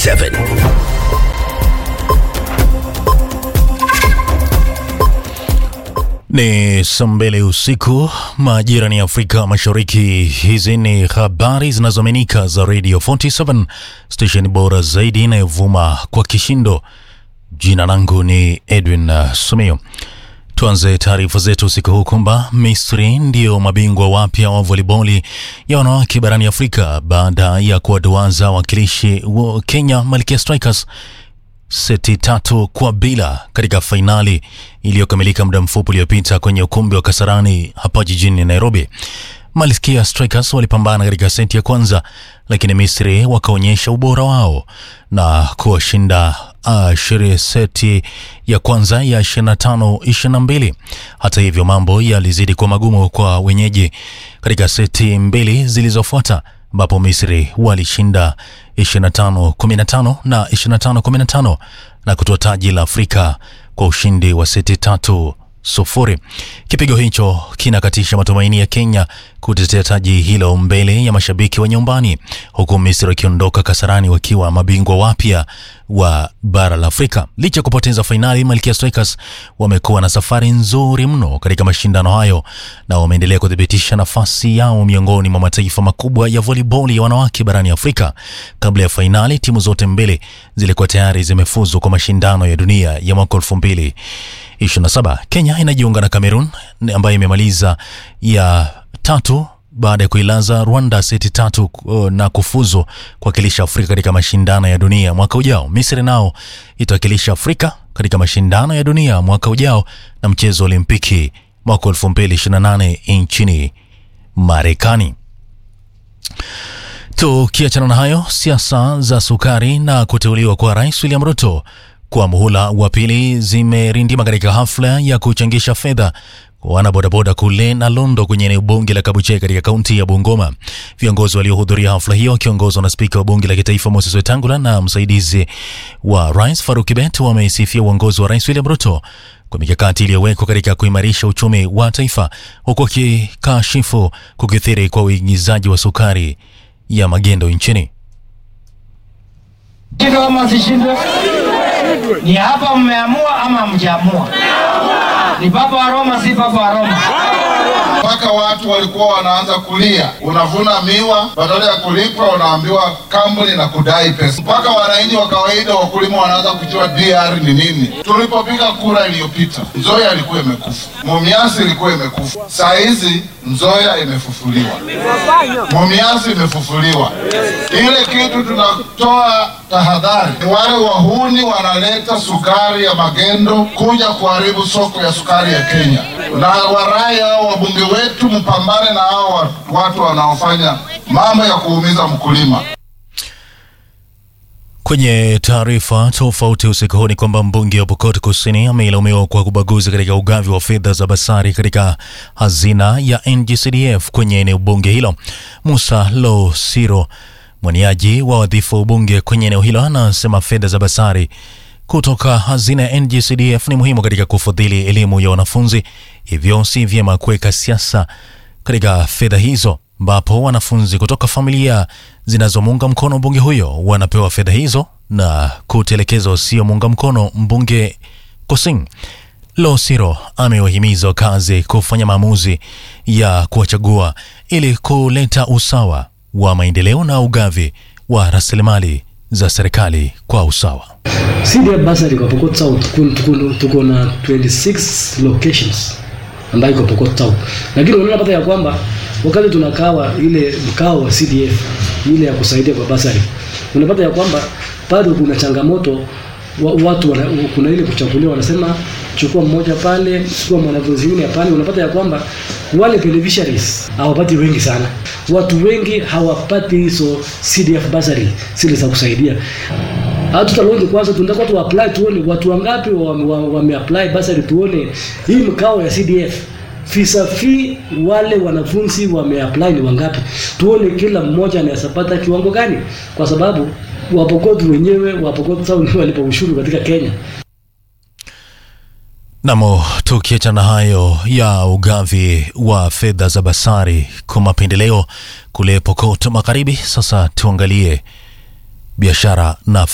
47 Ni saa mbili usiku majira ni Afrika Mashariki. Hizi ni habari zinazoaminika za Radio 47 station bora zaidi inayovuma kwa kishindo. Jina langu ni Edwin uh, Sumio. Tuanze taarifa zetu usiku huu kwamba Misri ndio mabingwa wapya wa voliboli ya wanawake barani Afrika baada ya kuwaduaza wakilishi wa Kenya Malkia Strikers seti tatu kwa bila katika fainali iliyokamilika muda mfupi uliopita kwenye ukumbi wa Kasarani hapa jijini Nairobi. Malkia Strikers walipambana katika seti ya kwanza, lakini Misri wakaonyesha ubora wao na kuwashinda uh, seti ya kwanza ya 25 22. Hata hivyo mambo yalizidi kuwa magumu kwa wenyeji katika seti mbili zilizofuata ambapo Misri walishinda 25 15 na 25 15 na kutoa taji la Afrika kwa ushindi wa seti tatu sufuri. Kipigo hicho kinakatisha matumaini ya Kenya kutetea taji hilo mbele ya mashabiki wa nyumbani, huku Misri wakiondoka Kasarani wakiwa mabingwa wapya wa bara la Afrika. Licha ya kupoteza fainali, Malkia Strikers wamekuwa na safari nzuri mno katika mashindano hayo na wameendelea kuthibitisha nafasi yao miongoni mwa mataifa makubwa ya voliboli ya wanawake barani Afrika. Kabla ya fainali, timu zote mbili zilikuwa tayari zimefuzu kwa mashindano ya dunia ya mwaka elfu mbili 27. Kenya inajiunga na Cameroon ambayo imemaliza ya tatu baada ya kuilaza Rwanda seti tatu uh, na kufuzu kuwakilisha Afrika katika mashindano ya dunia mwaka ujao. Misri nao itawakilisha Afrika katika mashindano ya dunia mwaka ujao na mchezo wa Olimpiki mwaka 2028 nchini Marekani. Tukiachana na hayo, siasa za sukari na kuteuliwa kwa Rais William Ruto kwa muhula wa pili zimerindima katika hafla ya kuchangisha fedha kwa wanabodaboda kule na Londo kwenye eneo bunge la Kabuchai katika kaunti ya Bungoma. Viongozi waliohudhuria hafla hiyo wakiongozwa na spika wa bunge la kitaifa Moses Wetangula na msaidizi wa rais Faruk Kibet wameisifia uongozi wa Rais William Ruto kwa mikakati iliyowekwa katika kuimarisha uchumi wa taifa, huku akikashifu kukithiri kwa uingizaji wa sukari ya magendo nchini. Shindwe ama sishindwe? Ni hapa mmeamua ama mjaamua? Ni papa wa Roma, si papa wa Roma? mpaka watu walikuwa wanaanza kulia. Unavuna miwa, badala ya kulipwa unaambiwa kampuni na kudai pesa, mpaka wananchi wa kawaida wakulima wanaanza kujua DR ni nini. Tulipopiga kura iliyopita, Nzoia ilikuwa imekufa, Mumias ilikuwa imekufa, saa hizi Nzoia imefufuliwa, Mumias imefufuliwa. Ile kitu tunatoa tahadhari, ni wale wahuni wanaleta sukari ya magendo kuja kuharibu soko ya sukari ya Kenya, na warai hao wabunge wetu mpambane na hao watu wanaofanya mambo ya kuumiza mkulima. Kwenye taarifa tofauti usiku huu ni kwamba mbunge wa Pokot Kusini ameilaumiwa kwa kubaguzi katika ugavi wa fedha za basari katika hazina ya NGCDF kwenye eneo bunge hilo. Musa Lo Siro, mwaniaji wa wadhifa wa ubunge kwenye eneo hilo, anasema fedha za basari kutoka hazina ya NGCDF ni muhimu katika kufadhili elimu ya wanafunzi, hivyo si vyema kuweka siasa katika fedha hizo, ambapo wanafunzi kutoka familia zinazomuunga mkono mbunge huyo wanapewa fedha hizo na kutelekezwa wasiomuunga mkono mbunge Kosing. Losiro amewahimiza wakazi kufanya maamuzi ya kuwachagua ili kuleta usawa wa maendeleo na ugavi wa rasilimali za serikali kwa usawa. CDF Bursary kwa Pokot South tuko- tuko na 26 locations ambayo iko Pokot South, lakini unapata ya kwamba wakati tunakawa ile mkao wa CDF ile ya kusaidia kwa basari, unapata ya kwamba bado kuna changamoto wa, watu wana, kuna ile kuchaguliwa, wanasema chukua mmoja pale, chukua mwanafunzi yule pale. Unapata ya kwamba wale beneficiaries hawapati wengi sana, watu wengi hawapati hizo CDF bursary zile za kusaidia hatutalonge kwanza, tunataka tu apply tuone watu wangapi wame wa, wame apply basari, tuone hii mkao ya CDF visa fee wale wanafunzi wame apply ni wangapi, tuone kila mmoja anaweza pata kiwango gani, kwa sababu Wapokot wenyewe Wapokot sawa ndio walipa ushuru katika Kenya. Namo tukiachana hayo ya ugavi wa fedha za basari kwa mapendeleo kule Pokot Magharibi, sasa tuangalie biashara na